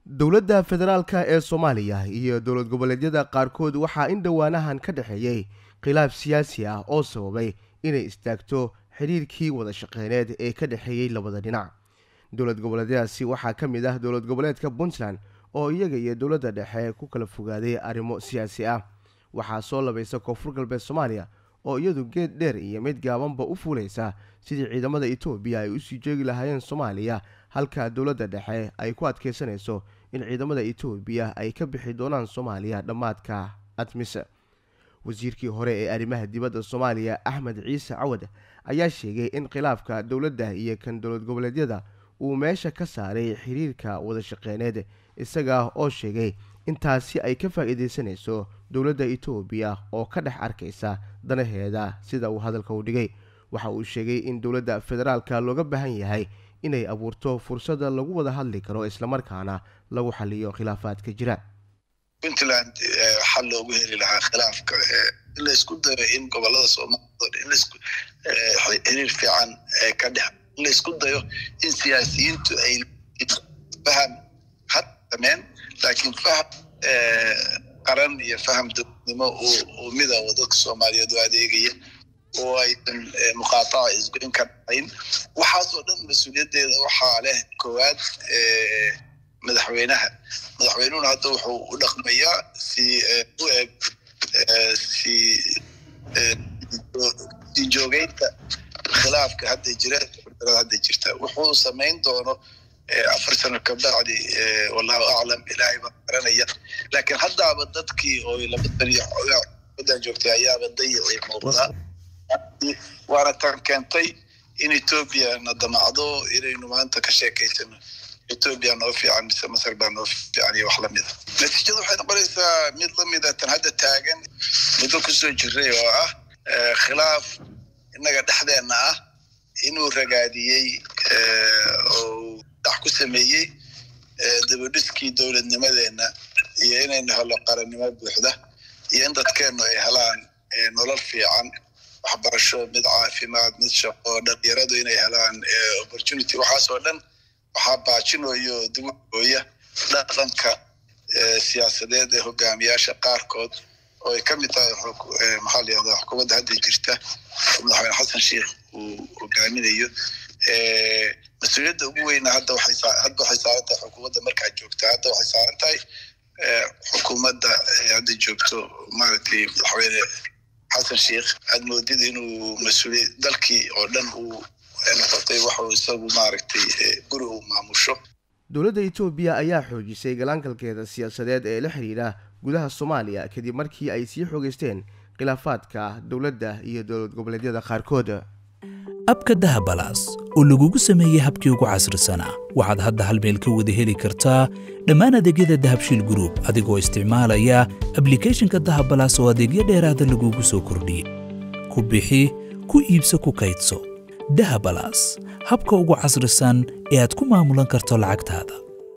dowladda federaalka ee soomaaliya iyo dowlad goboleedyada qaarkood waxaa in dhowaanahan ka dhexeeyey khilaaf siyaasi ah oo sababay inay istaagto xidhiirkii wada shaqeyneed ee ka dhexeeyey labada dhinac dowlad goboleedyadaasi waxaa ka mid ah dowlad goboleedka puntland oo iyaga iyo dowladda dhexe ku kala fogaaday arrimo siyaasi ah waxaa soo labaysa koonfur galbeed soomaaliya oo iyadu geed dheer iyo mid gaabanba u fuulaysa sidii ciidamada etoobiya ay usii joogi lahaayeen soomaaliya halka dowladda dhexe ay ku adkeysanayso in ciidamada etoobiya ay ka bixi doonaan soomaaliya dhammaadka admise wasiirkii hore ee arrimaha dibadda soomaaliya axmed ciise cawad ayaa sheegay in khilaafka dowladda iyo kan dowlad goboleedyada uu meesha ka saaray xiriirka wada shaqeyneed isaga oo sheegay intaasi ay ka faa'iidaysanayso dowladda etoobiya oo ka dhex arkaysa danaheeda sida uu hadalka u dhigay waxa uu sheegay in dowladda federaalka looga baahan yahay inay abuurto fursada lagu wada hadli karo islamarkaana lagu xaliyo khilaafaadka jira puntland xal loogu heli lahaa khilaafka in laysku dayo in gobolada soomaalida in xiriir fiican ka dhex in laysku dayo in siyaasiyiintu ay faham had sameen laakiin faham qaran iyo faham dowladnimo oo mida oo dadka soomaaliyeed u adeegaya oo aysan muqaataca isgoyn ka dhacayn waxaasoo dhan mas-uuliyaddeeda waxaa leh koowaad madaxweynaha madaxweynuhuna hadda wuxuu u dhaqmayaa si u eg si sii joogeynta khilaafka hadda jira hadda jirta wuxuu samayn doono afar sano kabacdi wallahu aclam ilaahay baa garanaya laakiin haddaaba dadkii oo laba saniyo xoogaa joogtay ayaaba dayacay muuqdaa waana tan keentay in etoobiya na damacdo inaynu maanta ka sheekaysano etoobiya noo fiican mise masar baa noo fiican iyo wax lamida natiijadu waxay noqonaysaa mid lamida tan hadda taagan muddo kusoo jiray oo ah khilaaf innaga dhexdeenna ah inuu ragaadiyey oo dax ku sameeyey dabadhiskii dowladnimadeenna iyo inaynu helo qarannimo buuxda iyo in dadkeennu ay helaan nolol fiican waxbarasho mid caafimaad mid shaqo dhalinyaradu inay helaan opportunity waxaas oo dhan waxaa baajinayo dugooya dhaqanka siyaasadeed ee hogaamiyaasha qaarkood oo ay ka mid tahay maxaa la yihahdaa xukuumadda hadda jirta madaxweyne xasan sheikh uu hogaaminayo mas-uuliyadda ugu weyna hadda waxay hadda waxay saaran tahay xukuumadda markaa joogta hadda waxay saaran tahay xukuumadda hadda joogto maaragtay madaxweyne xasan sheikh aad moodid inuu mas-uuliya dalkii oo dhan uu noqotay waxuu isagu maaragtay guri uu maamusho dowladda etoobiya ayaa xoojisay galaankalkeeda siyaasadeed ee la xidhiidha gudaha soomaaliya kadib markii ay sii xoogeysteen khilaafaadka dowladda iyo dowlad goboleedyada qaarkood abka dahabalaas oo lagugu sameeyey habkii ugu casrisanaa waxaad hadda hal meel ka wada heli kartaa dhammaan adeegyada dahabshiil gruub adigoo isticmaalaya ablikeeshinka dahabalaas oo adeegyo dheeraada lagugu soo kordhiyey ku bixi ku iibso ku kaydso dahabalaas habka ugu casrisan ee aad ku maamulan karto lacagtaada